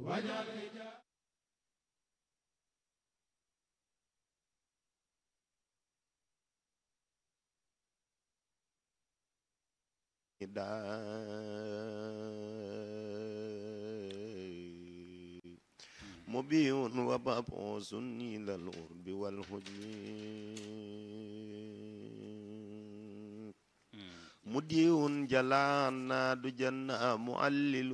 مبيع ومبعوث إلى الغرب والهجم مديع جلانا دجنا معلل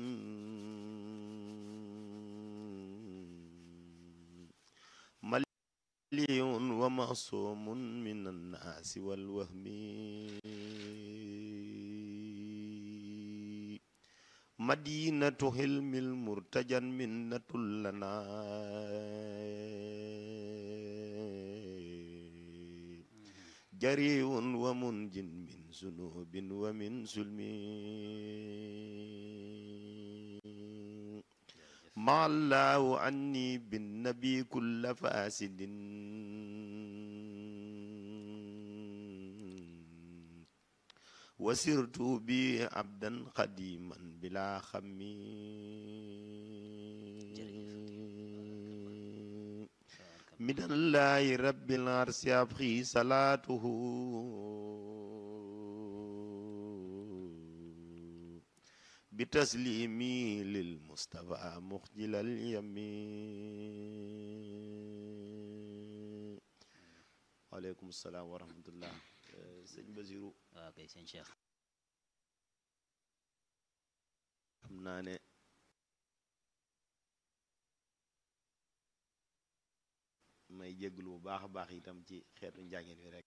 مليء ومعصوم من الناس والوهم مدينة حلم المرتجى منة لنا جريء ومنج من ذنوب ومن سلم مع الله عني بالنبي كل فاسد وسرت بي عبدا قديما بلا خم من الله رب العرش يبخي صلاته بتسليمي للمصطفى مخجل اليمين وعليكم السلام ورحمة الله sëñ Basiru waaw kay sëñ Cheikh xam naa ne may jégglu bu baax a baax itam ci xeetu njàngin wi rek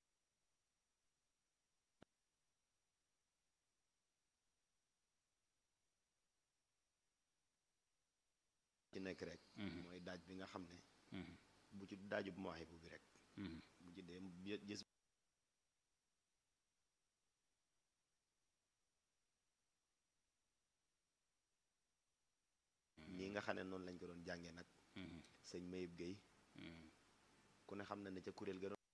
ci nekk rek mooy daaj bi nga xam ne bu ci daajub mawhibu bi rek bu ci dee gis nii nga xam ne noonu lañ ko doon jàngee nag sëñ Mayib Guèye ku ne xam na ne ca kuréel ga doon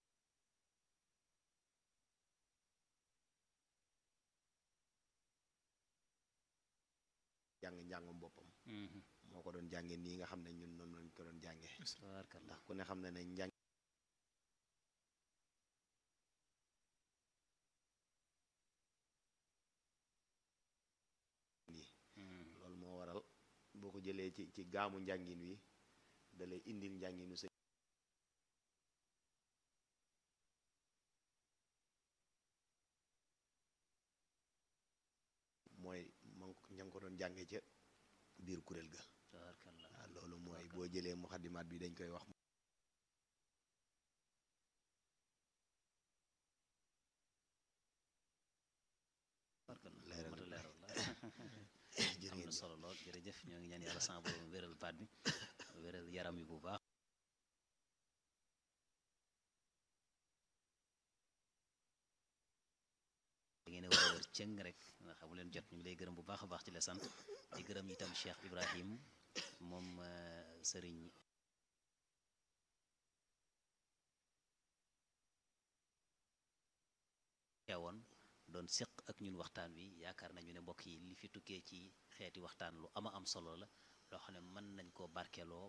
jàng njàngum boppam moo ko doon jàngee nii nga xam ne ñun noonu lañ ko doon jàngee ndax ku ne xam ne ne njàng loolu moo waral boo ko jëlee ci ci gaamu njàngin wi da lay indil njànginu sëñ mooy man ña ngi ko doon jànge ca biir kuréel ga waaw loolu mooy boo jëlee muxaddimaat bi dañ koy wax leeral am na solo lool jërëjëf ñoo ngi ñaan yàlla sama borom wéral baat bi wéral yaram yi bu baax da ngeen a war a wër cëng rek nga xamu leen jot ñu ngi lay gërëm bu baax a baax ci la sant di gërëm itam Cheikh Ibrahim moom sëriñ teewoon doon séq ak ñun waxtaan wi yaakaar nañu ne mbokk yi li fi tukkee ci xeeti waxtaan lu ama am solo la loo xam ne mën nañ koo barkeloo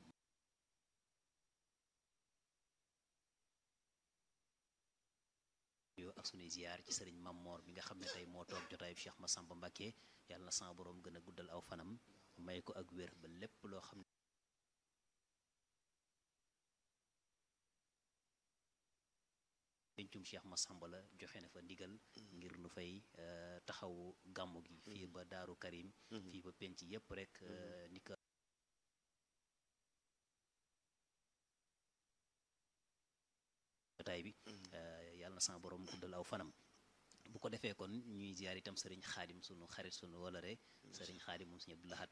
yoo ak sunuy ziyaar ci sëriñ Mammoor bi nga xam ne tey moo toog jotaayu Cheikh Massamba Mbacké yàlla na sama boroom gën a guddal aw fanam may ko ak wér ba lépp loo xam ne pencum Cheikh Massamba la joxe na fa ndigal ngir nu fay taxawu gàmmu gi fii ba Daaru Karim fii ba penc yépp rek ni ko jotaay bi yàlla na sama borom guddal aw fanam bu ko defee kon ñuy ziyaar itam sëriñ xaadim sunu xarit sunu wolore sëriñ xaadim moom suñu Abdou Lahad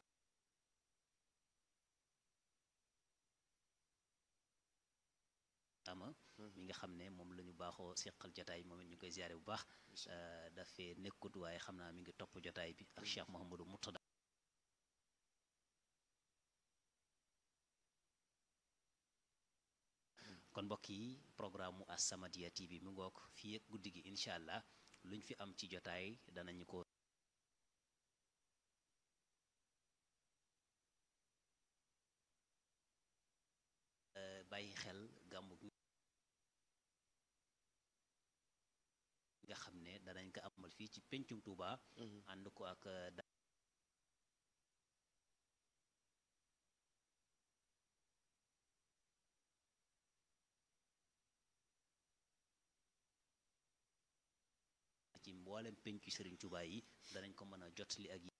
ama mi nga xam ne moom la ñu baaxoo seqal jotaay moom it ñu koy ziyaare bu baax dafee nekkut waaye xam naa mi ngi topp jotaay bi ak Cheikh Mouhamadou Murtada kon mbokk yi programme mu As-Samadiyya TV mi ngoog fii ak guddi gi incha allah luñ fi am ci jotaay danañu ko bàyyi xel gàmmu gi nga xam ne danañ ko amal fii ci pencum Touba ànd ko ak ci mboolem pencu Serigne Touba yi danañ ko mën a jotali ak